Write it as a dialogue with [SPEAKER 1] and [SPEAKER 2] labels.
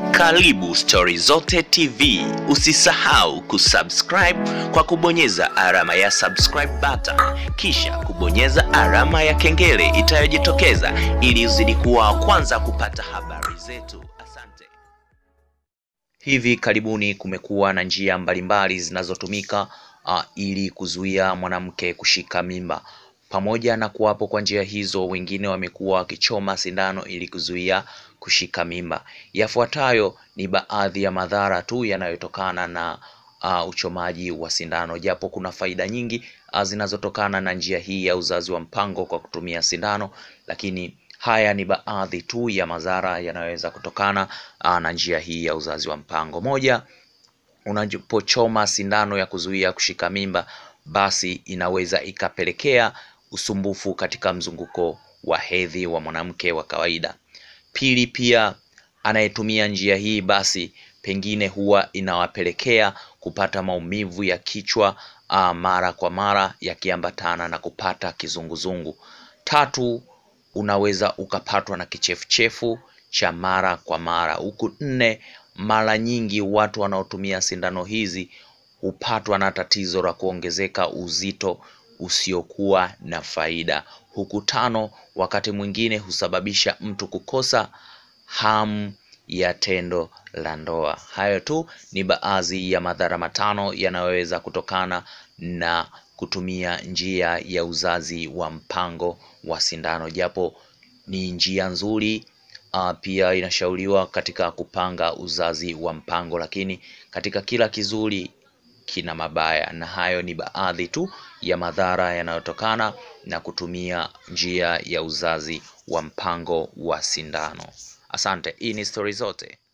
[SPEAKER 1] Karibu Stori Zote TV. Usisahau kusubscribe kwa kubonyeza alama ya subscribe button, kisha kubonyeza alama ya kengele itayojitokeza ili uzidi kuwa wa kwanza kupata habari zetu. Asante. Hivi karibuni kumekuwa na njia mbalimbali zinazotumika uh, ili kuzuia mwanamke kushika mimba. Pamoja na kuwapo kwa njia hizo, wengine wamekuwa wakichoma sindano ili kuzuia kushika mimba. Yafuatayo ni baadhi ya madhara tu yanayotokana na uh, uchomaji wa sindano, japo kuna faida nyingi uh, zinazotokana na njia hii ya uzazi wa mpango kwa kutumia sindano, lakini haya ni baadhi tu ya madhara yanayoweza kutokana uh, na njia hii ya uzazi wa mpango. Moja, unapochoma sindano ya kuzuia kushika mimba, basi inaweza ikapelekea usumbufu katika mzunguko wa hedhi wa mwanamke wa kawaida. Pili, pia anayetumia njia hii basi pengine huwa inawapelekea kupata maumivu ya kichwa uh, mara kwa mara yakiambatana na kupata kizunguzungu. Tatu, unaweza ukapatwa na kichefuchefu cha mara kwa mara. Huku nne, mara nyingi watu wanaotumia sindano hizi hupatwa na tatizo la kuongezeka uzito usiokuwa na faida. Huku tano, wakati mwingine husababisha mtu kukosa hamu ya tendo la ndoa. Hayo tu ni baadhi ya madhara matano yanayoweza kutokana na kutumia njia ya uzazi wa mpango wa sindano, japo ni njia nzuri uh, pia inashauriwa katika kupanga uzazi wa mpango, lakini katika kila kizuri kina mabaya, na hayo ni baadhi tu ya madhara yanayotokana na kutumia njia ya uzazi wa mpango wa sindano. Asante. Hii ni Stori Zote.